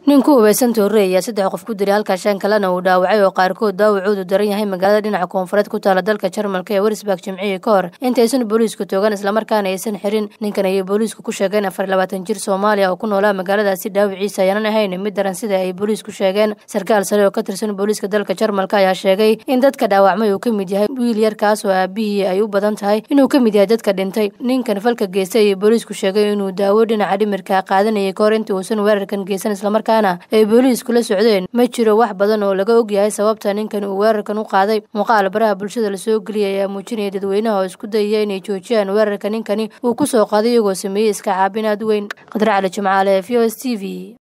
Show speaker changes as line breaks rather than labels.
nin ku hubaysan toorre ayaa saddex qof ku dilay halka shan kalena uu dhaawacay oo qaarkood daawacoodu daran yahay magaalada dhinaca koonfureed ku taala dalka jarmalka ee werisburg jimcihii ka hor intaysan booliisku toogan islamarkaana aysan xirin ninkan ayay booliisku ku sheegeen afar labaatan jir soomaaliya oo ku noolaa magaaladaasi dhaawiciisa ayaanan ahayn mid daran sida ay booliisku sheegeen sarkaal sare oo ka tirsan booliiska dalka jarmalka ayaa sheegay in dadka dhaawacmay uu ka mid yahay wiil yar kaas oo aabihii ay u badan tahay inuu ka mid yahay dadka dhintay ninkan falka geystay ayay booliisku sheegay inuu daawo dhinaca dhimirka qaadanayay kahor intii uusan weerarkan geysan islamarkaana ay booliisku la socdeen ma jiro wax badan oo laga ogyahay sababta ninkan uu weerarkan u qaaday muuqaal baraha bulshada lasoo geliyay ayaa muujinaya dadweynaha oo isku dayaya inay joojiyaan weerarka ninkani uu ku soo qaaday iyagoo sameeyey iska caabin aad weyn qadar cali jimcaale v o s t v